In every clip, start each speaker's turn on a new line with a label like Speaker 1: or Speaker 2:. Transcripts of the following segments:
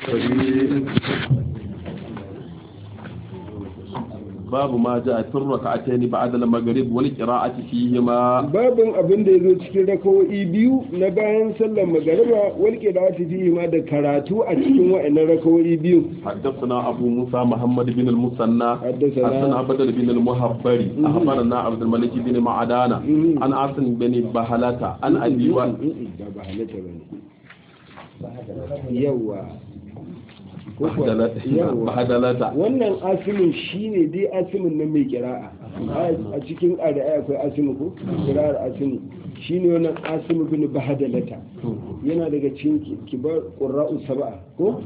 Speaker 1: الكريم باب ما جاء في الركعتين بعد المغرب والقراءة فيهما
Speaker 2: babin abin da ya zo cikin rakawo'i biyu na bayan sallar magariba walƙe da ta fi ma da karatu a cikin wa'annan rakawo'i biyu
Speaker 1: حدثنا أبو موسى محمد بن المثنى
Speaker 2: حدثنا-
Speaker 1: حدثنا بدر بن المهبري
Speaker 2: مم.
Speaker 1: أخبرنا عبد الملك بن معدان
Speaker 2: مم.
Speaker 1: عن عاصم بن بهلة عن أبي وائل
Speaker 2: ba ba halatta ba ne yawa Ko kuwa-
Speaker 1: بهدلة
Speaker 2: yawa
Speaker 1: بهدلة
Speaker 2: wannan asimin shine dai asimin nan mai kira'a a cikin ƙara'ai akwai asimu ko kira'ar asimu shine wannan asimu bin bahadalata yana daga cikin kibar ƙura'u saba'a ko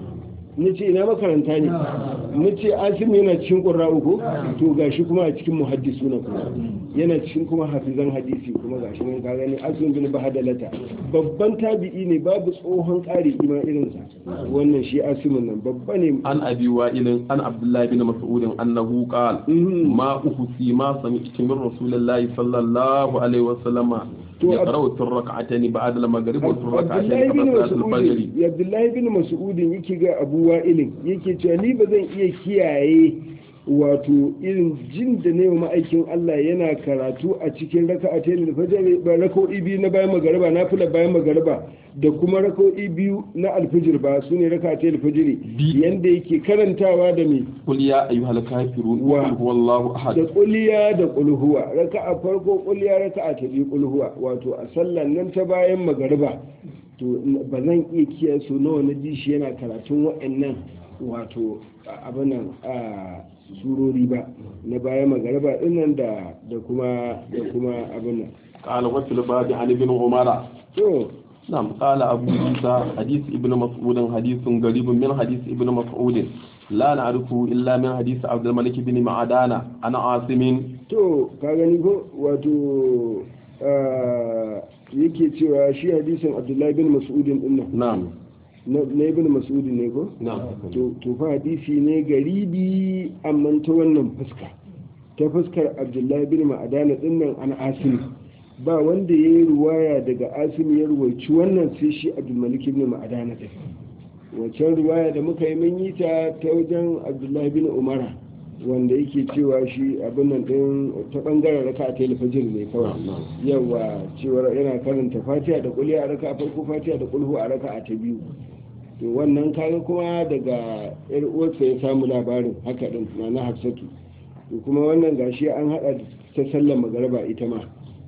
Speaker 2: ni ce ina makaranta ne ni ce asimu yana cikin ƙura'u ko to gashi kuma a cikin muhaddisu na kuma yana cikin kuma hafizan hadisi kuma gashi nan ka gani asimu bin bahadalata babban tabi'i ne babu tsohon ƙari ima irinsa wannan shi asimin nan babba ne
Speaker 1: عن أبي وائل عن عبد الله بن مسعود أنه قال
Speaker 2: Mhm.
Speaker 1: ما أحسي ما سمعت من رسول الله صلى الله عليه وسلم
Speaker 2: To,
Speaker 1: يقرأ في الركعتين بعد المغرب وفي الركعتين
Speaker 2: abdullahi bin
Speaker 1: قبل صلاة الفجر
Speaker 2: mas'udin abdullahi bin mas'udin yake ga abu wa'ilin yake cewa ni ba zan iya kiyaye wato irin jin da ne ma'aikin Allah yana karatu a cikin raka'a ta yin fajar ba raka'o'i biyu na bayan magariba na fila bayan magariba da kuma raka'o'i biyu na alfijir ba su ne raka'a ta yin fajiri
Speaker 1: Bi-
Speaker 2: yanda yake karantawa da me
Speaker 1: قل يا أيها الكافرون
Speaker 2: و-
Speaker 1: قل هو الله
Speaker 2: da
Speaker 1: أحد
Speaker 2: kuliya da kulhuwa raka'a farko kuliya raka'a ta biyu kulhuwa wato a sallan nan ta bayan magariba to ba zan iya kiyaye so nawa na ji shi yana karatun wa'annan wato abinan a surori ba na bayan magariba dinnan da da kuma da kuma abinan
Speaker 1: قال وفي الباب عن ابن عمر
Speaker 2: to
Speaker 1: نعم قال أبو عيسى حديث ابن مسعود حديث قريب من حديث ابن مسعود لا نعرفه إلا من حديث عبد الملك بن معدان عن عاصم
Speaker 2: to ka gani ko wato ah, yake cewa shi hadisin abdullahi bin mas'udin dinnan
Speaker 1: نعم
Speaker 2: na na ibn mas'udin ne ko
Speaker 1: نعم
Speaker 2: to to fa hadisi ne garibi amma ta wannan fuska ta fuskar abdullahi bin ma'adana dinnan an asim ba wanda ya yi ruwaya daga asim ya ruwaici wannan sai shi abdulmalik bin ma'adana din wancan ruwaya da muka yi mun yi ta ta wajen abdullahi bin umara wanda yake cewa shi abin nan din ta bangaren raka a telefajir ne kawai yawa cewar yana karanta fatiha da kulli a raka a farko fatiha da kulhu a raka a ta biyu to wannan kaga kuma daga yar uwarsa ya samu labarin haka din na na hafsatu to kuma wannan gashi an hada ta sallar magariba ita ma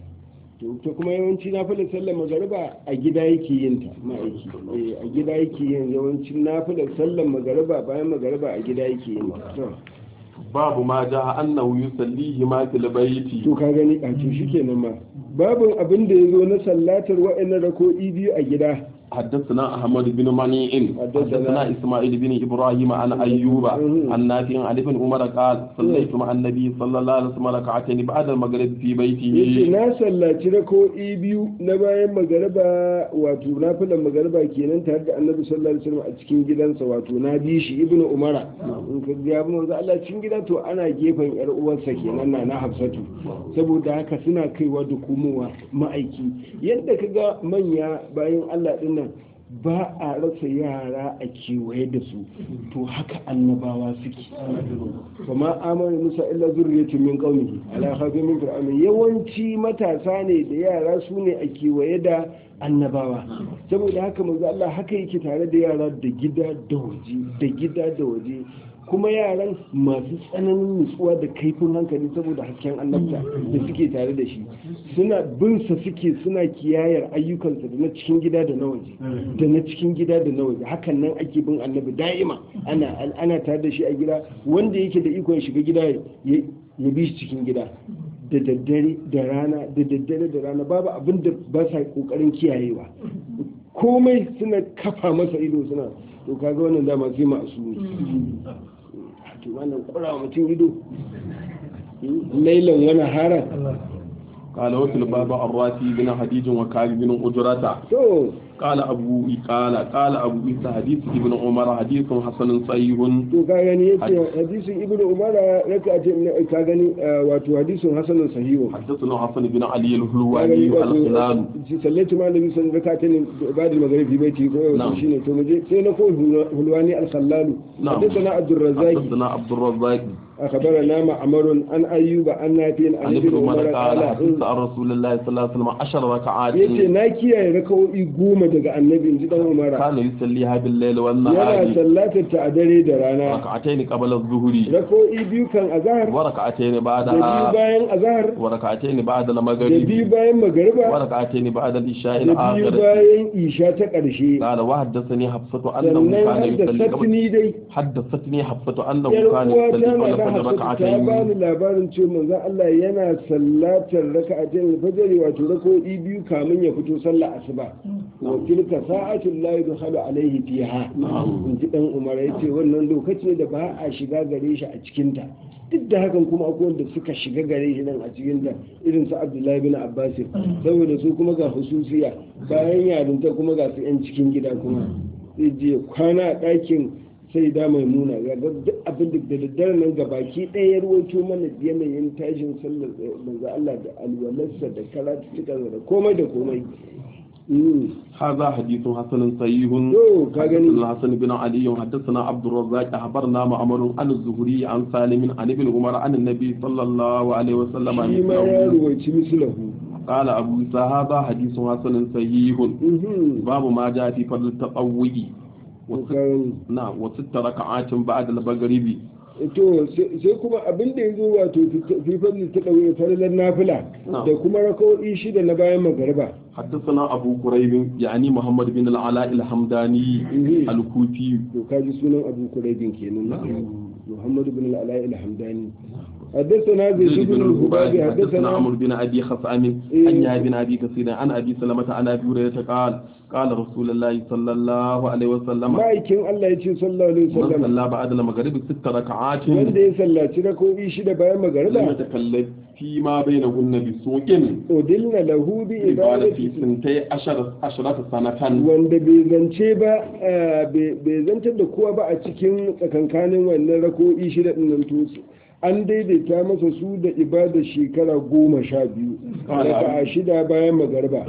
Speaker 2: to to kuma yawanci nafilar sallar magariba a gida yake yin ta ma'aiki Eh, a gida yake yin yawancin nafilar sallar magariba bayan magariba a gida yake yin ta to
Speaker 1: باب ما جاء أنه يصليهما في البيت
Speaker 2: to ka gani a to shikenan ma babin abin da ya zo na sallatar wa'annan rako'i biyu a gida
Speaker 1: حدثنا أحمد بن منيع
Speaker 2: حدثنا-
Speaker 1: حدثنا إسماعيل بن إبراهيم عن أيوب
Speaker 2: مم.
Speaker 1: عن نافع عن ابن عمر قال صليت مع النبي صلى الله عليه وسلم ركعتين بعد المغرب في
Speaker 2: yace
Speaker 1: بيته
Speaker 2: na sallaci rako'i biyu na bayan magariba wato na filan magariba kenan tare da annabi sallallahu alaihi wasallam a cikin gidansa wato na bi shi ibnu umara in ka ga ibnu manzo Allah cikin gida to ana gefen yar uwarsa kenan na na hafsatu saboda haka suna kaiwa da komowa ma'aiki yadda ka ga manya bayan Allah din nan ba a rasa yara a kewaye da su to haka annabawa suke kuma amana musa illa zurriyatun min qaumihi ala khafin min fir'aun yawanci matasa ne da yara su ne a kewaye da annabawa saboda haka manzo Allah haka yake tare da yara da gida da waje da gida da waje kuma yaran masu tsananin nutsuwa da kaifin hankali saboda hasken annabta da suke tare da shi suna bin sa suke suna kiyayar ayyukansa da na cikin gida da na waje da na cikin gida da na waje hakan nan ake bin annabi da'ima ana ana tare da shi a gida wanda yake da ikon shiga gida ya ya bi shi cikin gida da daddare da rana da daddare da rana babu abin da ba sa kokarin kiyayewa komai suna kafa masa ido suna to kaga wannan dama sai masu ne to wannan kura mutum ido lailan wani haran
Speaker 1: قال وفي الباب الراتي بن حديج وكعب بن أجرة
Speaker 2: to
Speaker 1: قال أبو قال قال أبو عيسى حديث ابن عمر حديث حسن صحيح
Speaker 2: to ka gani yace hadisin ibnu umar raka ce ka gani wato hadisin hasanun sahihu
Speaker 1: حدثنا حسن بن علي
Speaker 2: ka
Speaker 1: الهلواني
Speaker 2: gani
Speaker 1: الخلال
Speaker 2: wato sallaitu ma nabi sun raka ta ne ibadul maghrib fi baiti ko yau
Speaker 1: Na'am.
Speaker 2: shine to muje sai na ko hulwani al-khallalu
Speaker 1: نعم
Speaker 2: حدثنا عبد الرزاق
Speaker 1: حدثنا عبد الرزاق
Speaker 2: أخبرنا معمر عن أيوب عن نافع عن
Speaker 1: عن
Speaker 2: ابن
Speaker 1: ابن
Speaker 2: عمر
Speaker 1: عمر قال
Speaker 2: قال
Speaker 1: حدث عن رسول الله صلى الله عليه وسلم عشر ركعات
Speaker 2: yace na kiyaye rakawoyi goma daga annabi in ji dan umara
Speaker 1: كان يصليها بالليل
Speaker 2: yana
Speaker 1: والنهار
Speaker 2: sallatar ta a dare da rana
Speaker 1: ركعتين قبل الظهر
Speaker 2: rakawoyi biyu kan azahar
Speaker 1: وركعتين
Speaker 2: da biyu
Speaker 1: بعدها
Speaker 2: bayan azahar
Speaker 1: وركعتين بعد
Speaker 2: da
Speaker 1: المغرب
Speaker 2: biyu bayan magariba
Speaker 1: وركعتين بعد العشاء
Speaker 2: da biyu
Speaker 1: الآخر
Speaker 2: bayan isha ta ƙarshe
Speaker 1: قال وحدثني حفصة أنه
Speaker 2: sannan
Speaker 1: كان يصلي
Speaker 2: haddasa
Speaker 1: قبل
Speaker 2: ni dai
Speaker 1: حدثتني حفصة أنه
Speaker 2: yar
Speaker 1: كان
Speaker 2: uwa
Speaker 1: يصلي
Speaker 2: ta
Speaker 1: قبل
Speaker 2: na
Speaker 1: الفجر
Speaker 2: hafsa ta
Speaker 1: ركعتين
Speaker 2: bani labarin cewa manzon Allah yana sallatar raka'atain al-fajr wato rakawoyi biyu kamin ya fito sallah asuba wa tilka sa'atul la yudkhalu alayhi fiha in ji dan Umar yace wannan lokaci ne da ba a shiga gare shi a cikin ta duk da hakan kuma akwai wanda suka shiga gare shi nan a cikin ta irin su Abdullahi bin Abbas saboda su kuma ga hususiya bayan yarinta kuma ga su yan cikin gida kuma zai je kwana a ɗakin sai da mai nuna ga duk abin da da daddare nan ga baki ɗaya ya ruwaito mana yanayin tashin sallar manzo Allah da alwalarsa da karatuka da komai da komai Mm.
Speaker 1: هذا حديث حسن صحيح
Speaker 2: to ka gani
Speaker 1: حدثنا الحسن بن علي حدثنا عبد الرزاق أخبرنا معمر عن الزهري عن سالم عن ابن عمر عن النبي صلى الله عليه وسلم
Speaker 2: shi ma ya
Speaker 1: مثله.
Speaker 2: ruwaici mislahu
Speaker 1: قال أبو عيسى هذا حديث حسن صحيح
Speaker 2: Mhm.
Speaker 1: باب ما جاء في فضل التطوع
Speaker 2: To
Speaker 1: وست-
Speaker 2: ka gani.
Speaker 1: نعم وست ركعات بعد المغرب
Speaker 2: to sai sai kuma abin da ya zo wato fifan ta ɗauye farilar nafila
Speaker 1: Na'am.
Speaker 2: da kuma rakawo'i shida na bayan magariba
Speaker 1: حدثنا أبو كريب يعني محمد بن العلاء الحمداني
Speaker 2: Mhm.
Speaker 1: الكوفي
Speaker 2: to kaji sunan abu kuraibin kenan muhammad bin al-ala'i al-hamdani حدثنا زيد بن الهبابي
Speaker 1: حدثنا
Speaker 2: حدثنا
Speaker 1: عمرو بن ابي خصام
Speaker 2: إيه.
Speaker 1: عن يحيى بن ابي كثير عن ابي سلمة عن ابي هريرة قال قال رسول الله صلى الله عليه وسلم
Speaker 2: ma'aikin Allah ya ce sallallahu alaihi
Speaker 1: من
Speaker 2: wasallam
Speaker 1: صلى بعد المغرب ست ركعات
Speaker 2: wanda ya sallaci rako'i shida bayan
Speaker 1: لم
Speaker 2: magariba
Speaker 1: يتكلم فيما بينهن بسوء
Speaker 2: udilna lahu bi
Speaker 1: قال في
Speaker 2: ibadati
Speaker 1: سنتي عشر عشرة سنة
Speaker 2: wanda bai zance ba eh, bai bai zantar da kowa ba a cikin tsakankanin wannan rako'i shida din nan to an daidaita masa su da ibadar shekara goma sha biyu raka'a shida bayan magariba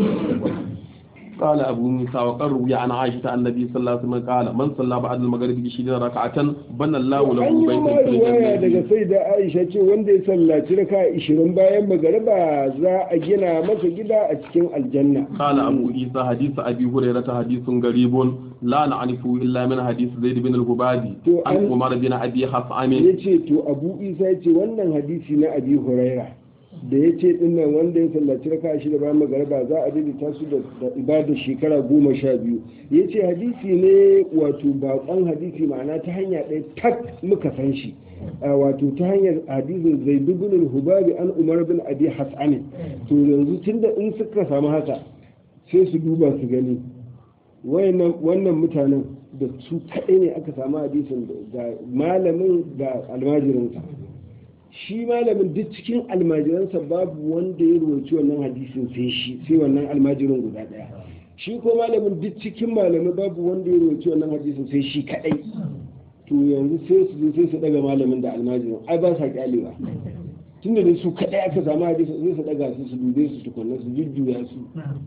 Speaker 1: قال أبو موسى وقد روي عن عائشة عن النبي صلى الله عليه وسلم قال من صلى بعد المغرب عشرين ركعة بنى الله له
Speaker 2: an yi ma
Speaker 1: بيتا في
Speaker 2: riwaya
Speaker 1: الجنة
Speaker 2: daga sai da aisha ce wanda ya sallaci raka ishirin bayan magariba za a gina masa gida a cikin aljanna
Speaker 1: قال أبو عيسى حديث أبي هريرة حديث غريب لا نعرفه إلا من حديث زيد بن الهبادي
Speaker 2: تو
Speaker 1: عن
Speaker 2: أن-
Speaker 1: عمر بن أبي حصعم
Speaker 2: ya ce to abu isa ya ce wannan hadisi na abi huraira da ya ce dinnan wanda ya sallaci raka shida bayan magariba za a daidaita su da da ibadar shekara goma sha biyu ya ce hadisi ne wato baƙon hadisi ma'ana ta hanya ɗaya tak muka san shi a wato ta hanyar hadisin zai bin hubabi an umar bin abi hasani to yanzu tunda in suka samu haka sai su duba su gani wayannan wannan mutanen da su kaɗai ne aka samu hadisin da malamin da almajirinsa shi malamin duk cikin almajiransa babu wanda ya rubuci wannan hadisin sai shi sai wannan almajirin guda ɗaya shi ko malamin duk cikin malamai babu wanda ya rubuci wannan hadisin sai shi kaɗai to yanzu sai su zo sai su daga malamin da almajirin ai ba sa kyalewa tunda da su kaɗai aka samu hadisin sai su daga su su dube su tukunna su jujjuya su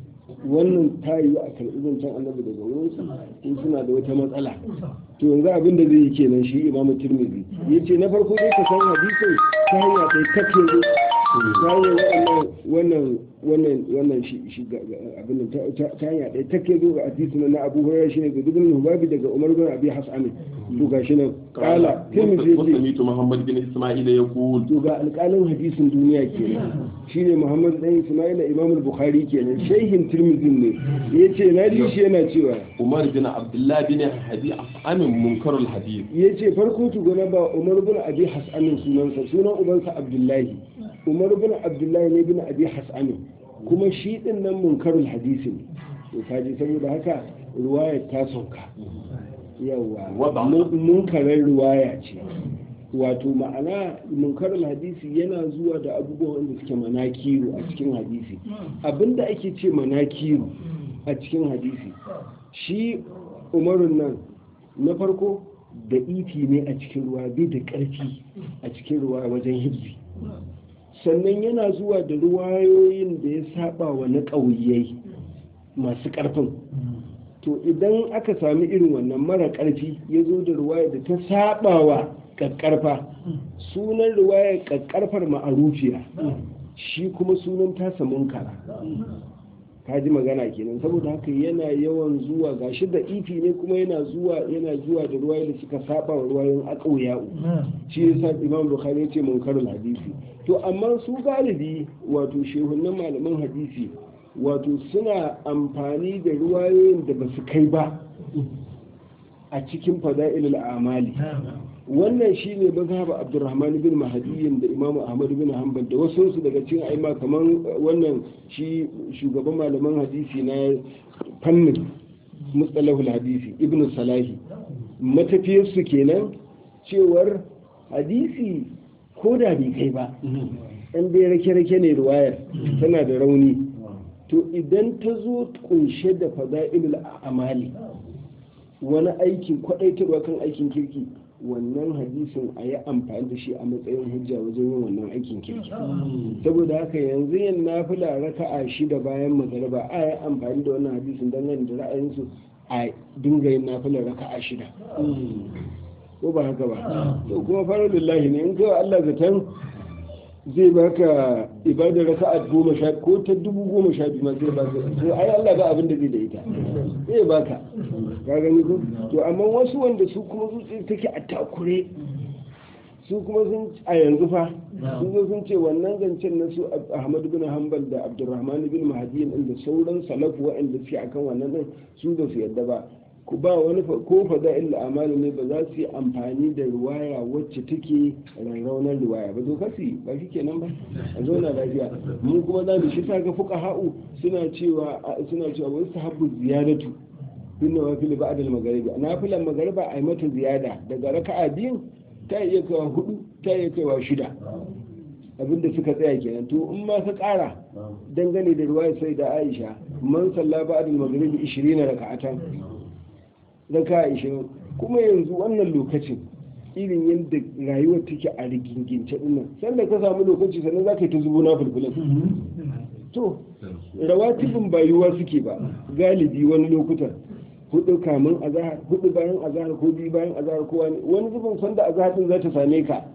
Speaker 2: wannan ta yi a karɓi zancen annabi daga wurinsu in suna da wata matsala to yanzu abin da zai yi kenan shi imamu tirmidhi ya ce na farko dai ka san hadisin ta hanya ɗaya kake zo ta hanyar wannan wannan wannan shi shi ga- ga- abin nan ta- ta ta hanya ɗaya take zo ga hadisin na abu hurairah shine ga dubin hubabi daga umar bin abi hasan to gashi nan kala tirmidhi ya ce
Speaker 1: وسميت محمد بن إسماعيل يقول
Speaker 2: to ga alƙalin hadisin duniya kenan shine Muhammad dan Ismail Imam al-Bukhari kenan shehin Tirmidhi ne yace na ji shi yana cewa
Speaker 1: عمر بن عبد الله بن حديث عن منكر الحديث
Speaker 2: yace farko tugana ba Umar bin Abi Hasan sunansa sunan ubansa Abdullahi Umar bin Abdullahi ne bin Abi Hasan kuma shi din nan munkarul hadisi ne to kaji saboda haka ruwaya ta sauka yawa
Speaker 1: Wada.
Speaker 2: mun- munkarar ruwaya ce wato ma'ana munkarul hadisi yana zuwa da abubuwan da suke manakiru a cikin hadisi abinda ake ce manakiru a cikin hadisi shi umarun nan na farko da iti ne a cikin ruwa bai da ƙarfi a cikin ruwa wajen hibzi sannan yana zuwa da ruwayoyin da ya saba wa na ƙauyai masu ƙarfin to idan aka sami irin wannan mara ƙarfi ya zo da ruwaya da ta saba wa ƙaƙƙarfa sunan ruwaya ƙaƙƙarfar ma'arufiya shi kuma sunan tasa munkara ka ji magana kenan saboda haka yana yawan zuwa gashi da ifi ne kuma yana zuwa yana zuwa da ruwaye da suka saba wa ruwayen aqawiya'u shi yasa imam bukhari ya ce munkarul hadisi to amma su galibi wato shehunan malaman hadisi wato suna amfani da ruwayoyin da ba su kai ba a cikin fada'ilul amali wannan shi ne mazhaba abdurrahman bin mahadiyin da imamu ahmad bin hanbal da wasu su daga cikin aima kamar wannan shi shugaban malaman hadisi na fannin mustalahul hadisi ibn salahi matafiyarsu kenan cewar hadisi ko da bai kai ba ɗan dai rake-rake ne ruwayar tana da rauni to idan ta zo kunshe da fada'ilul amali wani aikin kwadaitarwa kan aikin kirki wannan hadisin a yi amfani da shi a matsayin hujja wajen yin wannan aikin kirki saboda haka yanzu yin nafila raka'a shida bayan magariba a yi amfani da wannan hadisin don ganin da ra'ayinsu a dinga yin nafila raka'a shida ko ba haka ba to kuma fara lillahi ne in kawai Allah zaton zai baka ibadar raka'a goma sha ko ta dubu goma sha biyu ma zai baka to ai Allah ba abin da zai da ita zai baka ka gani ko to amma wasu wanda su kuma zuciya take a takure su kuma sun a yanzu fa sun zo sun ce wannan zancen na su Ahmad bin Hanbal da Abdurrahman bin Mahdi din da sauran salafu waɗanda suke akan wannan din su ba su yadda ba ku ba wani ko fada'il amali ne ba za su yi amfani da ruwaya wacce take rarraunar ruwaya ba zo kasi ba shi kenan ba a zauna lafiya mu kuma za mu shi ta ga fuka ha'u suna cewa suna cewa wani sahabbu ziyadatu bin nawafil ba'd al-magharibi nafilan maghariba ai mata ziyada daga raka'a biyu ta iya kawa hudu ta iya kawa shida abinda suka tsaya kenan to in ma ka kara dangane da ruwaya sai da Aisha man salla ba'd al-maghribi 20 raka'atan raka ishirin kuma yanzu wannan lokacin irin yadda rayuwar take a rigingince dinnan sannan ka samu lokaci sannan za ka yi ta zubo na fulfulin to rawatibin bayuwa suke ba galibi wani lokutan hudu kamun azahar hudu bayan azahar ko biyu bayan azahar ko wani wani zubin sanda azahar din za ta same ka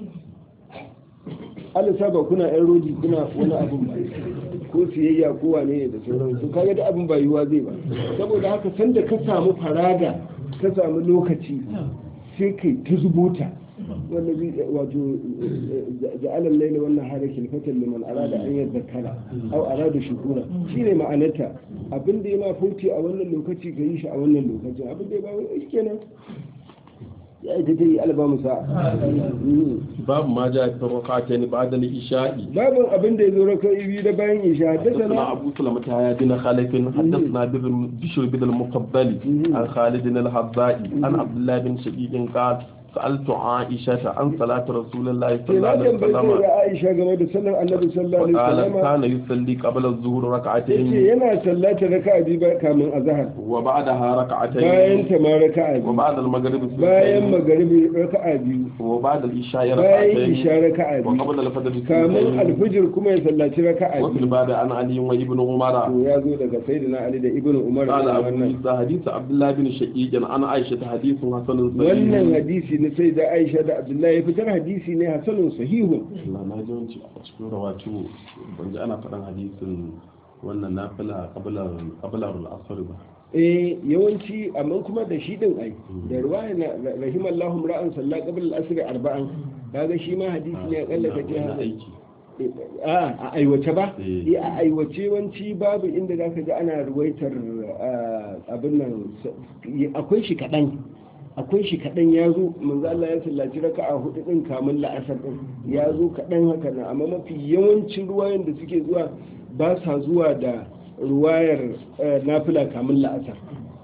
Speaker 2: alisa ba kuna yan rodi kuna wani abin ba ko siyayya ko wane ne da sauransu kaga da abin ba yiwuwa zai ba saboda haka sanda ka samu faraga ka samu lokaci sai kai ta zubuta wanda zai wato ja'alan laila wannan hada kilfatan liman arada an yadhakkara aw arada shukura shine ma'anarta abin da yana fauti a wannan lokaci ka yi shi a wannan lokacin abin da ya ba wai kenan ya ita ta yi albamu sa'a
Speaker 1: باب ما جاء في الركعتين بعد العشاء
Speaker 2: babin abin da ya zo raka ibi da bayan isha
Speaker 1: حدثنا
Speaker 2: haddasa
Speaker 1: أبو سلمة يا بن خالد حدثنا بن- بشر بن المقبل عن خالد الحباء عن عبد الله بن شقيق قال سألت عائشة عن صلاة رسول الله صلى
Speaker 2: ke
Speaker 1: الله
Speaker 2: na
Speaker 1: عليه
Speaker 2: tambayi
Speaker 1: وسلم
Speaker 2: da Aisha game da sallar Annabi sallallahu alaihi
Speaker 1: وقال
Speaker 2: wasallam
Speaker 1: كان يصلي قبل الظهر
Speaker 2: yace
Speaker 1: ركعتين
Speaker 2: yana sallata raka'a biyu ba kamin azhar
Speaker 1: وبعدها
Speaker 2: bayan
Speaker 1: ركعتين
Speaker 2: ta ma raka'a biyu
Speaker 1: وبعد المغرب
Speaker 2: bayan
Speaker 1: سنتين
Speaker 2: magaribi raka'a biyu
Speaker 1: وبعد العشاء
Speaker 2: bayan isha
Speaker 1: ركعتين
Speaker 2: raka'a biyu
Speaker 1: وقبل الفجر
Speaker 2: kamin
Speaker 1: سنتين
Speaker 2: alfijir kuma ya sallaci raka'a
Speaker 1: وفي
Speaker 2: biyu
Speaker 1: الباب عن علي وابن عمر
Speaker 2: to ya zo daga sayyidina Ali da Ibn Umar
Speaker 1: قال
Speaker 2: da
Speaker 1: أبو
Speaker 2: wannan
Speaker 1: عيسى حديث عبد الله بن شقيق عن عائشة حديث حسن
Speaker 2: wannan
Speaker 1: صحيح
Speaker 2: hadisi na sai da Aisha da Abdullahi ya fitar hadisi ne hasanun sahihun
Speaker 1: Allah na ji wanci a cikin rawatu ban ji ana faɗan hadisin wannan nafila kabilar al'asar ba
Speaker 2: eh yawanci amma kuma da shi din ai da ruwaya na rahimallahu ra'an salla qabla al-asr arba'an kaga shi ma hadisi ne akalla ka ce
Speaker 1: Wannan
Speaker 2: haka.
Speaker 1: aiki
Speaker 2: a a aiwace ba
Speaker 1: Eh.
Speaker 2: eh a aiwace wanci babu inda zaka ga ana ruwaitar ah, abin nan s- akwai shi kadan akwai shi kadan ya zo manzo Allah ya sallaci raka'a hudu din kamun la'asar din ya zo kadan haka nan amma mafi yawancin ruwayan da suke zuwa ba sa zuwa da ruwayar eh, nafila kamun la'asar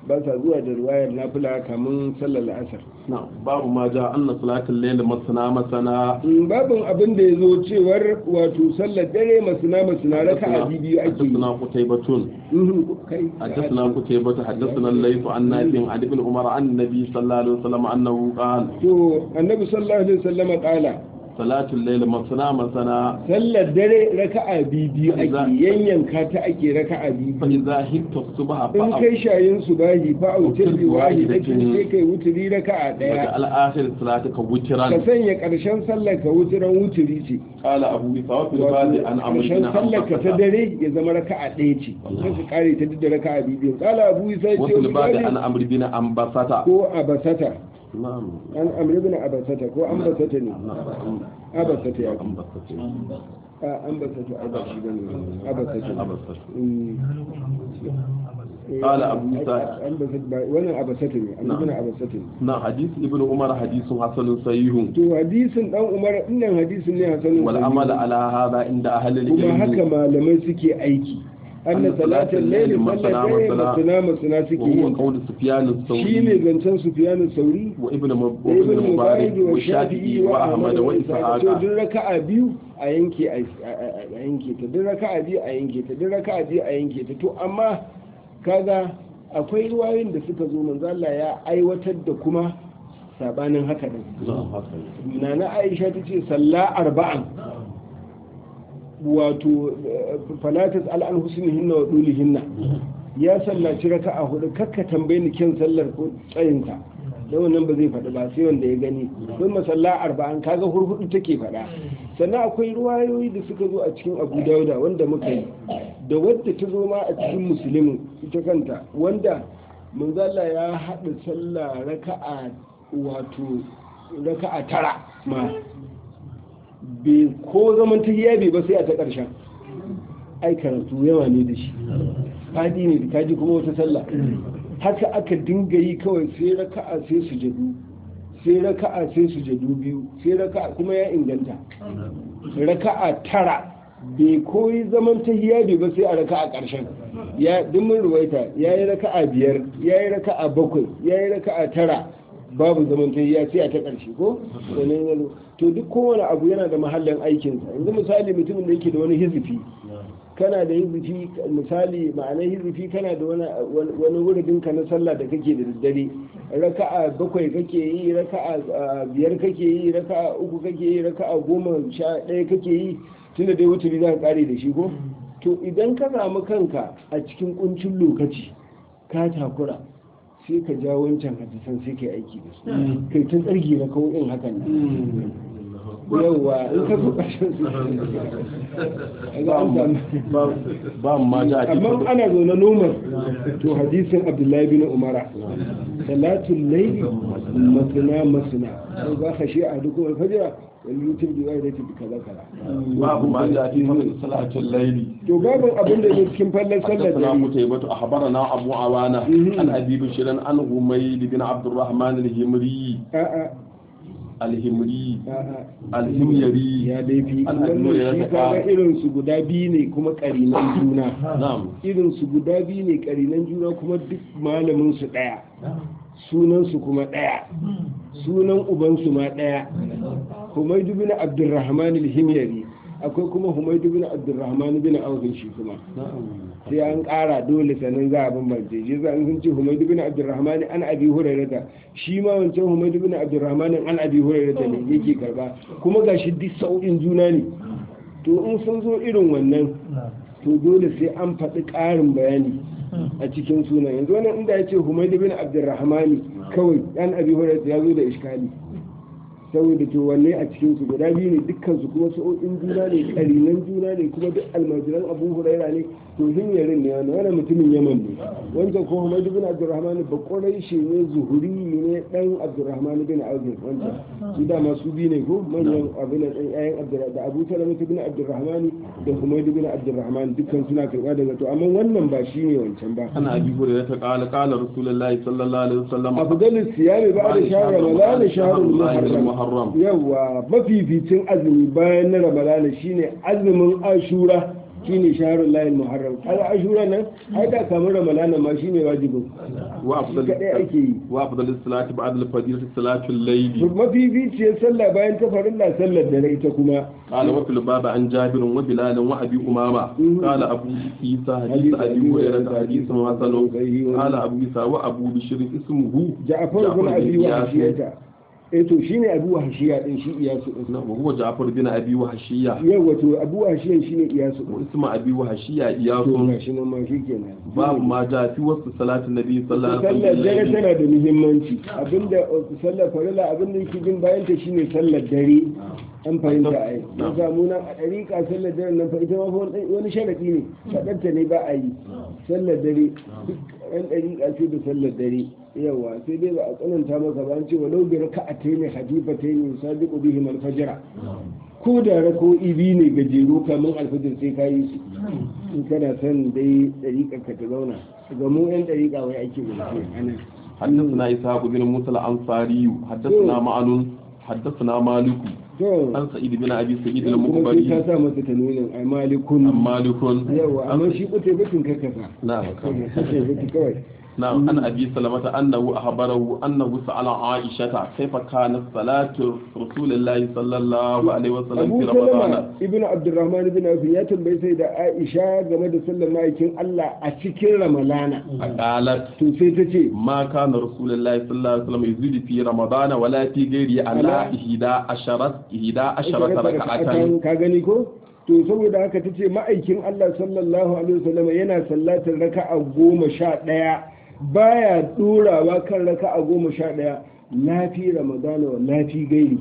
Speaker 2: ba sa zuwa da ruwayar nafila kamun sallar la'asar
Speaker 1: na babu ma ja anna salatul layl masana masana
Speaker 2: babin abin da ya zo cewar wato sallar dare masuna masuna raka a biyu ake yi
Speaker 1: حدثنا قتيبة
Speaker 2: Mhm, kai
Speaker 1: حدثنا قتيبة حدثنا الليث عن نافع عن ابن عمر عن النبي صلى الله عليه وسلم أنه قال
Speaker 2: to annabi sallallahu alaihi wasallama kala
Speaker 1: صلاة الليل مثنى مثنى
Speaker 2: sallar dare raka'a biyu ake yanyanka ta ake raka'a biyu
Speaker 1: فإذا هبت الصبح
Speaker 2: in
Speaker 1: فأو
Speaker 2: kai shayin su bahi fa autar bi wahidatin sai kai wuturi raka'a daya
Speaker 1: وجعل آخر صلاتك
Speaker 2: ka
Speaker 1: وترا
Speaker 2: sanya karshen sallar ka wuturan wuturi ce
Speaker 1: قال أبو بثواب الباب عن عمرو
Speaker 2: karshen
Speaker 1: بن
Speaker 2: sallar ka ta
Speaker 1: عباس
Speaker 2: dare ya zama raka'a ɗaya ce sai ka kare ta duk da raka'a biyu kala abu isa ce
Speaker 1: وفي الباب عن عمرو بن عباس
Speaker 2: ko abasata
Speaker 1: نعم
Speaker 2: an amri bin abasata ko an basata ne abasata ya kuma
Speaker 1: عباس
Speaker 2: a an basata abashi bane abasata
Speaker 1: عباس
Speaker 2: Mm.
Speaker 1: قال أبو موسى.
Speaker 2: an basata ba wannan abasata ne amri bin abasata ne
Speaker 1: نعم حديث ابن عمر حديث حسن صحيح
Speaker 2: to hadisin dan umar innan hadisin ne hasanin
Speaker 1: والعمل على هذا عند أهل
Speaker 2: kuma haka
Speaker 1: العلم
Speaker 2: malamai suke aiki anna salatul layli sallar dare masana masana suke
Speaker 1: وهو
Speaker 2: yi
Speaker 1: قول سفيان
Speaker 2: shine
Speaker 1: الثوري
Speaker 2: zancen sufyan sauri
Speaker 1: وابن مب-
Speaker 2: da ibn
Speaker 1: وابن
Speaker 2: mubarak
Speaker 1: مبارك
Speaker 2: wa
Speaker 1: والشافعي
Speaker 2: shafi'i wa
Speaker 1: وأحمد
Speaker 2: ahmad wa ishaq to
Speaker 1: وإسحاق
Speaker 2: duk raka'a biyu a yanke a a yanke ta duk raka'a biyu a yanke ta duk raka'a biyu a yanke ta to amma kaga akwai ruwayoyin da suka zo manzo Allah ya aiwatar da kuma sabanin haka din nana Aisha tace salla arba'an wato falatas al'an husnihinna wa dulihinna ya sallaci raka'a hudu kakka tambaye ni kyan sallar ko tsayinta da wannan ba zai faɗi ba sai wanda ya gani don masalla arba'an kaga hurhudu take faɗa sannan akwai ruwayoyi da suka zo a cikin abu dauda wanda muka yi da wadda ta zo ma a cikin musulmin ita kanta wanda manzala ya haɗa sallah raka'a wato raka'a tara ma bai ko zaman tahiya bai ba sai a ta ƙarshen ai karatu yawa ne da shi fadi ne da kaji kuma wata sallah haka aka dinga yi kawai sai raka'a sai sujadu sai raka'a sai sujadu biyu sai raka'a kuma ya inganta raka'a tara bai koyi zaman tahiya bai ba sai a raka'a ƙarshen ya dimmin ruwaita ya yi raka'a biyar ya yi raka'a bakwai ya yi raka'a tara babu zaman tahiya sai a ta ƙarshe ko sannan ya zo to duk kowane abu yana da mahallin aikinsa yanzu misali mutumin da yake da wani hizifi kana da hizifi misali ma'anar hizifi kana da wani wuridin ka na sallah da kake da daddare raka'a bakwai kake yi raka'a biyar kake yi raka'a uku kake yi raka'a goma sha ɗaya kake yi tunda dai wuturi za ka kare da shi ko to idan ka samu kanka a cikin kuncin lokaci ka takura sai ka ja wancan hadisan sai kai aiki da su kai tun tsargi na kawai hakan nan yauwa in ka zo ƙarshen su
Speaker 1: ba ma ja a
Speaker 2: amma ana zo na nomar to hadisin abdullahi bin umara salatul laili masana masana sai za ka shi a duk alfajira wani yutur da wai da ta kaza kaza
Speaker 1: babu ma ja fi salatul laili
Speaker 2: to babin abin da yake cikin fallan sallar
Speaker 1: حدثنا
Speaker 2: dare
Speaker 1: قتيبة أخبرنا أبو عوانة عن أبي بشير عن هميد بن عبد الرحمن الهمري
Speaker 2: a'a
Speaker 1: الهمري
Speaker 2: a'a
Speaker 1: الهميري
Speaker 2: ya dai fi
Speaker 1: An
Speaker 2: wannan
Speaker 1: addu'a ya
Speaker 2: shi
Speaker 1: saka-
Speaker 2: kaga irin su guda biyu ne kuma karinan juna
Speaker 1: نعم
Speaker 2: irin su guda biyu ne karinan juna kuma duk malamin su daya sunan su kuma daya sunan uban su ma daya Humaydu bin Abdurrahman al-Himyari akwai kuma Humaydu bin Abdurrahman bin Auf shi kuma sai an ƙara dole sannan za a bambance shi za sun ce Humaydu bin Abdurrahman an Abi Hurairah shi ma wancan Humaydu bin Abdurrahman an Abi Hurairah ne yake karba kuma gashi duk sau'in juna ne to in sun zo irin wannan to dole sai an faɗi ƙarin bayani a cikin sunan yanzu wannan inda ya ce Humaydu bin Abdurrahman kawai an Abi Hurairah ya zo da iskali saboda to wanne a cikin su guda biyu ne dukkan su kuma sa'o'in juna ne karinan juna ne kuma duk almajiran abu huraira ne to himyarin ne wani wani mutumin yaman ne wancan ko hamad bin abdurrahman ba kwarai shi ne zuhuri ne dan abdurrahman bin azim wancan su dama su biyu ne ko manyan abin da dan yayan abdurrahman da abu salama bin abdurrahman da hamad bin abdurrahman dukkan suna karba daga to amma wannan ba shi ne wancan ba
Speaker 1: عن أبي هريرة قال قال رسول الله صلى الله عليه وسلم
Speaker 2: afdalus siyami ba'da shahr ramadan shahrul muharram
Speaker 1: المحرم
Speaker 2: yawa mafificin azumi bayan na ramadana shine azumin ashura shine shahrul lahil muharram kaga ashura nan ai da kamar ramadana ma shine wajibin
Speaker 1: wa
Speaker 2: shi kadai ake yi
Speaker 1: wa afdal salati ba'da al-fajr salatu al-layl
Speaker 2: mafificiyar sallah bayan ta farilla sallar dare ita kuma
Speaker 1: قال وفي الباب عن جابر وبلال وابي امامه قال ابو عيسى حديث ابي هريره حديث حسن قال ابو عيسى وابو بشر اسمه
Speaker 2: ja'far bin abi wahshiyata eh to shine abu wahshiya din shi iyasu din
Speaker 1: وهو جعفر بن ابي وحشيه
Speaker 2: yawa to abu wahshiya shine iyasu din
Speaker 1: واسم ابي وحشيه
Speaker 2: to
Speaker 1: اياس
Speaker 2: gashi nan ma shikenan
Speaker 1: باب ما جاء في وسط صلاه النبي صلى الله عليه
Speaker 2: sallar dare
Speaker 1: وسلم
Speaker 2: tana da muhimmanci abinda sallar farilla abinda yake bin bayan ta shine sallar dare an fahimta ai mun samu nan a dariƙa sallar dare nan fa ita ma fa wani- wani sharadi ne faɗarta ne ba a yi sallar dare duk ɗan dariƙa ce da sallar dare yawa sai dai ba a tsananta maka ba an ce walau bi raka'atayn khafifatayn sadiqu bihim al-fajr ko da rako'i biyu ne gajeru kamar alfajir sai ka yi su in kana son dai ɗariƙar ka ta zauna ga mu 'yan ɗariƙa wai ake zance ana
Speaker 1: حدثنا اسحاق بن موسى الانصاري حدثنا معن حدثنا مالك
Speaker 2: to
Speaker 1: عن سعيد بن ابي سعيد
Speaker 2: kuma sai ka
Speaker 1: المقبري
Speaker 2: sa masa tanunin ai malikun
Speaker 1: عن مالك
Speaker 2: yawa amma shi kute batun ka kasa
Speaker 1: نعم
Speaker 2: kute batun kawai
Speaker 1: نعم عن أبي سلمة أنه أخبره أنه سأل عائشة كيف كانت صلاة رسول الله صلى الله عليه وسلم
Speaker 2: abu
Speaker 1: في رمضان
Speaker 2: salama ibn abdurrahman ibn auf ya tambayi sai da aisha game da sallar ma'aikin allah a cikin ramalana
Speaker 1: قالت
Speaker 2: to sai ta ce
Speaker 1: ما كان رسول الله صلى الله عليه وسلم يزيد في رمضان ولا في غيره على
Speaker 2: على
Speaker 1: إحدى عشرة إحدى عشرة ركعة
Speaker 2: ka gani ko to saboda haka ta ce ma'aikin Allah sallallahu alaihi wasallam yana sallatar raka'a goma sha ɗaya baya ɗorawa kan raka'a goma sha ɗaya lafi ramadana wa lafi gairi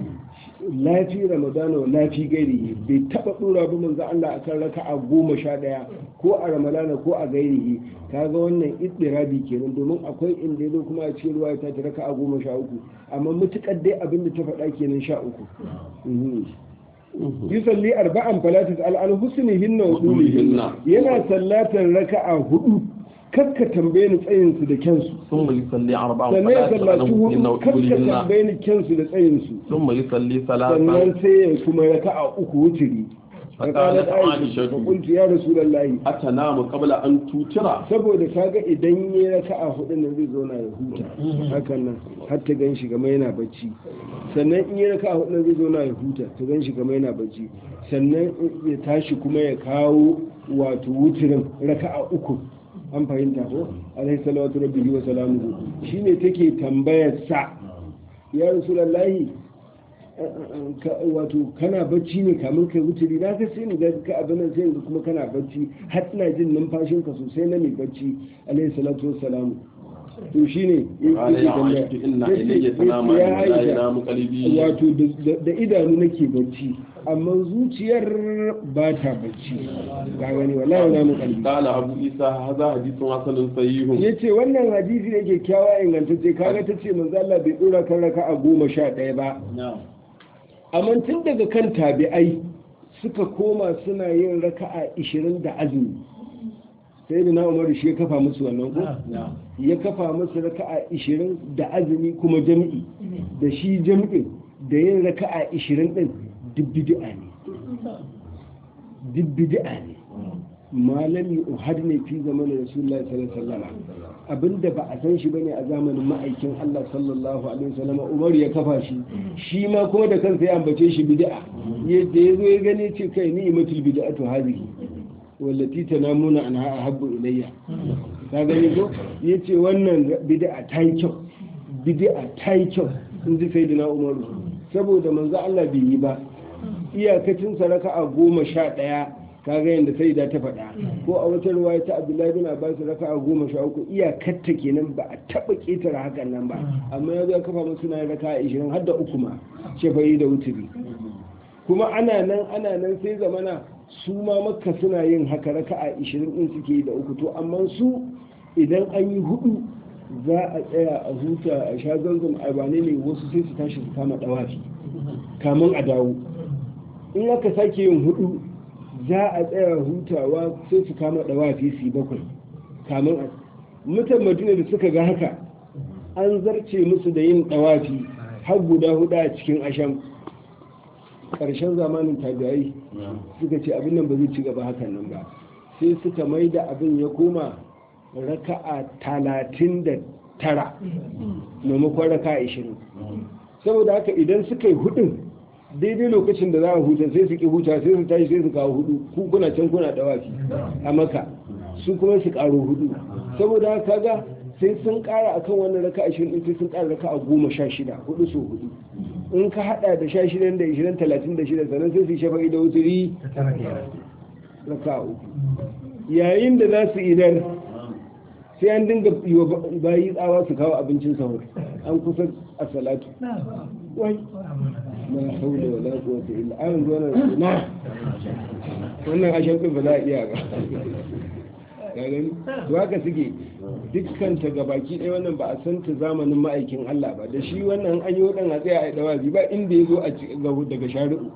Speaker 2: lafi ramadana wa lafi gairi bai taba ɗora ba manzo Allah akan raka'a goma sha ɗaya ko a ramadana ko a gairihi kaga wannan iddirabi kenan domin akwai inda yazo kuma a cikin ruwa ta raka'a goma sha uku amma mutukar dai abin da ta faɗa kenan sha uku yusalli arba'an falatis al'an husnihinna wa dulihinna yana sallatar raka'a hudu kakka tambaye ni tsayin su da kyansu
Speaker 1: ثم يصلي أربعة
Speaker 2: sannan ya
Speaker 1: صلاة
Speaker 2: sallaci hudu
Speaker 1: عنهن
Speaker 2: kakka
Speaker 1: وطولهن
Speaker 2: tambaye ni kyansu da tsayin su
Speaker 1: ثم يصلي ثلاثا
Speaker 2: sannan sai ya kuma raka'a uku wuturi
Speaker 1: فقالت
Speaker 2: فقالت عائشة
Speaker 1: عائشة
Speaker 2: فقلت يا رسول الله
Speaker 1: أتنام قبل أن توتر
Speaker 2: saboda kaga idan ya raka'a hudu nan zai zauna ya huta hakan nan har ta gan shi kamar yana bacci sannan in ya raka'a hudu nan zai zauna ya huta ta gan shi kamar yana bacci sannan ya tashi kuma ya kawo wato wuturin raka'a uku an fahimta ko alaihi salatu rabbihi wa salamuhu shine take tambayar sa ya rasulullahi ka- wato kana bacci ne kamun kai wuturi na ga sai ni ga ka abin nan sai yanzu kuma kana bacci har ina jin numfashin ka sosai na mai bacci alaihi salatu wassalamu to shine
Speaker 1: قال يا عائشة إن إلي تنام
Speaker 2: ya
Speaker 1: ولا
Speaker 2: aisha
Speaker 1: ينام قلبي
Speaker 2: wato da- da idanu nake bacci amma zuciyar ba ta bacci ga gani wallahi na mu kalbi
Speaker 1: قال أبو عيسى هذا حديث حسن صحيح
Speaker 2: yace wannan hadisi ne kyakkyawa ingantacce kaga tace manzo Allah bai dora kan raka'a goma sha ɗaya ba amma tun daga kan tabi'ai suka koma suna yin raka'a 20 da azumi sai da na umaru shi ya kafa musu wannan ko ya kafa musu raka'a 20 da azumi kuma jami'i da shi jami'in da yin raka'a 20 din duk bid'a ne duk bid'a ne malami uhad ne fi zamanin rasulullahi sallallahu alaihi wasallam abinda ba a san shi bane a zamanin ma'aikin Allah sallallahu alaihi wasallam Umar ya kafa shi shi ma kuma da kansa ya ambace shi bid'a yadda yazo ya gane ce kai ni imatul bid'atu hadhihi wallati tanamuna anha ahabbu ilayya ka gani ko yace wannan bid'a ta yi kyau bid'a ta yi kyau in ji sayyidina Umar saboda manzo Allah bai yi ba iyakacin saraka a goma sha ɗaya kaga yadda sai da ta faɗa ko a wata ruwaya ta abdullahi bin abbas raka a goma sha uku iyakarta kenan ba a taɓa ƙetare hakan nan ba amma ya ya kafa musu na raka a ishirin har da uku ma shafayi da wuturi kuma ana nan ana nan sai zamana su ma makka suna yin haka raka a ishirin ɗin suke yi da uku to amma su idan an yi hudu za a tsaya a huta a sha zanzan a bane ne wasu sai su tashi su kama ɗawafi kamun a dawo in aka sake yin hudu za a tsaya hutawa sai su kama dawafi su bakwai kamun a mutan madina da suka ga haka an zarce musu da yin dawafi har guda hudu a cikin asham ƙarshen zamanin tabi'ai suka ce abin nan ba zai ci gaba hakan nan ba sai suka mai da abin ya koma raka'a talatin da tara maimakon raka'a ishirin saboda haka idan suka yi hudun daidai lokacin da za a huta sai su ki huta sai su tashi sai su kawo hudu ku kuna can kuna dawafi a maka su kuma su karo hudu saboda haka kaga sai sun kara akan wannan raka ashirin din sai sun kara raka a goma sha shida hudu so hudu in ka hada da sha shidan da ishirin talatin da shida sannan sai su yi shafa'i da wuturi raka uku yayin da za su idar sai an dinga yi wa bayi tsawa su kawo abincin sahur an kusa a salatu wai la haula wala quwwata illa an zo nan na wannan ashan din ba za a iya ba ka gani to haka suke dukkan ta gabaki ɗaya wannan ba a san ta zamanin ma'aikin Allah ba da shi wannan an yi wadan a tsaya a dawazi ba inda ya zo a daga shari'u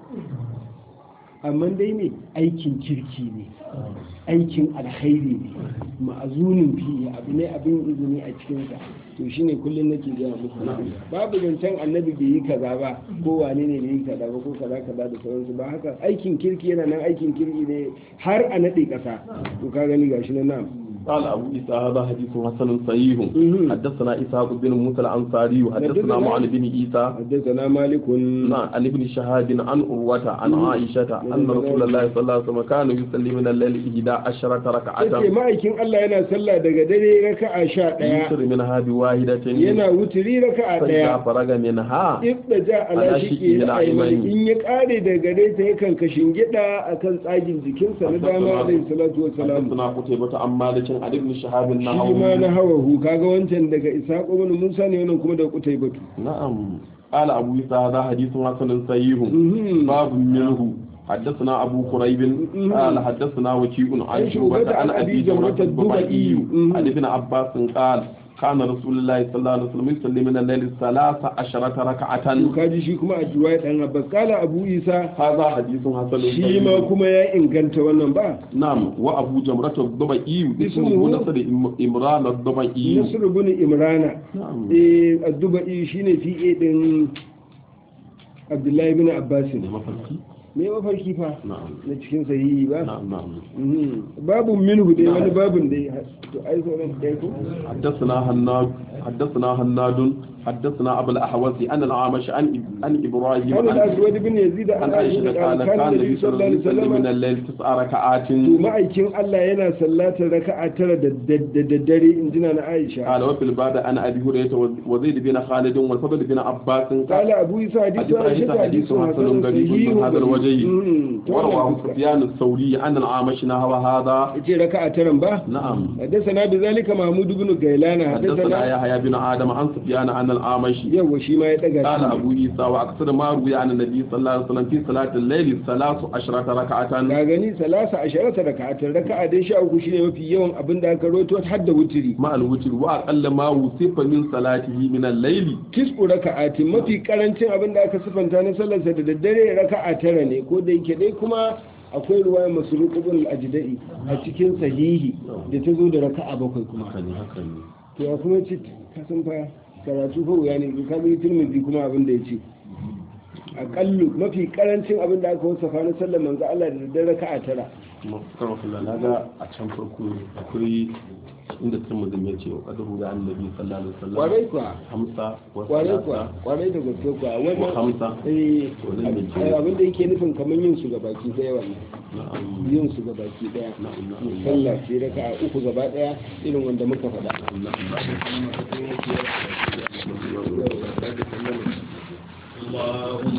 Speaker 2: amma dai ne aikin kirki ne aikin alkhairi ne ma'azunin fiye abu ne abin izini a cikinsa to shine kullum nake gaya muku babu zancen annabi bai yi kaza ba ko wane ne bai yi kaza ba ko kaza kaza da sauransu ba haka aikin kirki yana nan aikin kirki ne har a naɗe ƙasa to ka gani gashi na nan
Speaker 1: قال أبو إسحاق هذا حديث حسن صحيح حدثنا إسحاق بن موسى الأنصاري وحدثنا معن بن عيسى
Speaker 2: حدثنا مالك
Speaker 1: عن ابن شهاد عن أروة عن عائشة أن رسول الله صلى الله عليه وسلم كان يصلي من الليل إحدى عشرة ركعة
Speaker 2: yace ma'aikin Allah yana sallah daga dare raka'a sha ɗaya
Speaker 1: يوتر منها بواحدة
Speaker 2: yana wuturi raka'a
Speaker 1: فإذا
Speaker 2: ɗaya
Speaker 1: فرغ منها
Speaker 2: ibda ja ala
Speaker 1: Ala
Speaker 2: shiki
Speaker 1: shiƙi
Speaker 2: na
Speaker 1: na
Speaker 2: aimani
Speaker 1: aimani.
Speaker 2: in ya kare daga gare ta yakan kashin gida akan tsagin jikinsa na dama alayhi salatu wassalam
Speaker 1: حدثنا قتيبة عن مالك عن ابن شهاب
Speaker 2: shi ma na
Speaker 1: نحوه
Speaker 2: hawahu kaga wancan daga ishaq ibn musa ne wannan kuma da kutai batu
Speaker 1: نعم قال أبو إسحاق هذا حديث حسن صحيح
Speaker 2: Mhm.
Speaker 1: باب منه حدثنا أبو قريب قال حدثنا وكيع عن
Speaker 2: عن
Speaker 1: شعبة
Speaker 2: شعبة
Speaker 1: عن
Speaker 2: عن
Speaker 1: أبي
Speaker 2: أبي
Speaker 1: جمرة
Speaker 2: جمرة
Speaker 1: الضبعي
Speaker 2: الضبعي.
Speaker 1: عن ابن عباس قال كان رسول الله صلى الله عليه وسلم يصلي من الليل ثلاث عشرة ركعة
Speaker 2: to kaji shi kuma a riwaya dan abbas kala abu isa
Speaker 1: هذا حديث حسن
Speaker 2: shi ma
Speaker 1: صحيح
Speaker 2: kuma ya inganta wannan ba
Speaker 1: نعم وأبو جمرة الضبعي اسمه
Speaker 2: اسمه
Speaker 1: نصر إم- إمران الضبعي
Speaker 2: nasr ibn imrana
Speaker 1: نعم
Speaker 2: eh addubai shine fi din abdullahi ibn abbas ne
Speaker 1: mafarki
Speaker 2: me mafarki fa
Speaker 1: na'am
Speaker 2: na cikin sahihi ba
Speaker 1: na'am na'am
Speaker 2: Mhm. babun minhu dai wani babun dai to ai sauran dai ko
Speaker 1: حدثنا هناد حدثنا هناد حدثنا ابو الاحوص عن الاعمش عن عن ابراهيم
Speaker 2: عن
Speaker 1: عن
Speaker 2: الاسود بن يزيد
Speaker 1: عن
Speaker 2: عن
Speaker 1: عائشه
Speaker 2: عائشه
Speaker 1: قال
Speaker 2: قال
Speaker 1: كان
Speaker 2: كان
Speaker 1: النبي
Speaker 2: النبي
Speaker 1: صلى
Speaker 2: صلى
Speaker 1: الله
Speaker 2: الله
Speaker 1: عليه
Speaker 2: عليه
Speaker 1: وسلم من
Speaker 2: وسلم
Speaker 1: الليل تسع ركعات
Speaker 2: to ma'aikin Allah yana sallatar raka'a tara da daddare in jina na Aisha
Speaker 1: قال وفي الباب عن ابي هريره وزيد بن خالد والفضل بن عباس
Speaker 2: قال أبو يسا حديث
Speaker 1: حديث عائشة حديث حسن غريب من هذا الوجه ورواه سفيان الثوري عن الأعمش نحو هذا
Speaker 2: yace raka'a taran ba
Speaker 1: نعم
Speaker 2: حدثنا بذلك محمود بن غيلان
Speaker 1: حدثنا
Speaker 2: حدثنا
Speaker 1: يحيى بن آدم عن سفيان عن الأعمش
Speaker 2: yawa shi ma ya daga
Speaker 1: قال
Speaker 2: shi
Speaker 1: أبو عيسى وأكثر ما روي عن النبي صلى الله عليه وسلم في صلاة الليل ثلاث عشرة ركعة
Speaker 2: ka gani salasa asharata raka'atan raka'a dai sha uku shine mafi yawan abin da aka rawaito har da wutiri
Speaker 1: مع الوتر وأقل ما وصف من صلاته من الليل
Speaker 2: tisku raka'atin mafi karancin abin da aka sifanta na sallarsa da daddare raka'a tara ne ko da yake dai kuma akwai ruwaya masruq ibn al-ajdai a cikin sahihi da ta zo da raka'a bakwai kuma
Speaker 1: هكذا هكذا
Speaker 2: to ya kuma ce ka san fa karatu fa wuya ne ka bi tirmidhi kuma abin da yace aƙallu mafi karancin abin da aka wasafa na sallar manzo Allah da daddare raka'a tara
Speaker 1: مفكر في الله هذا عشان فرقوا أكري عند الترمذي يأتي وقدره عن النبي صلى الله عليه وسلم
Speaker 2: kwarai kuwa
Speaker 1: خمسة
Speaker 2: kwarai kuwa
Speaker 1: وثلاثة
Speaker 2: kwarai da gaske kuwa wannan
Speaker 1: وخمسة
Speaker 2: eh
Speaker 1: Wannan mai kenan.
Speaker 2: abin da yake nufin kamar yin su gabaki daya wannan
Speaker 1: نعم
Speaker 2: yin su gabaki daya
Speaker 1: نعم نعم
Speaker 2: sallah ce raka'a uku gaba daya irin wanda muka faɗa
Speaker 1: اللهم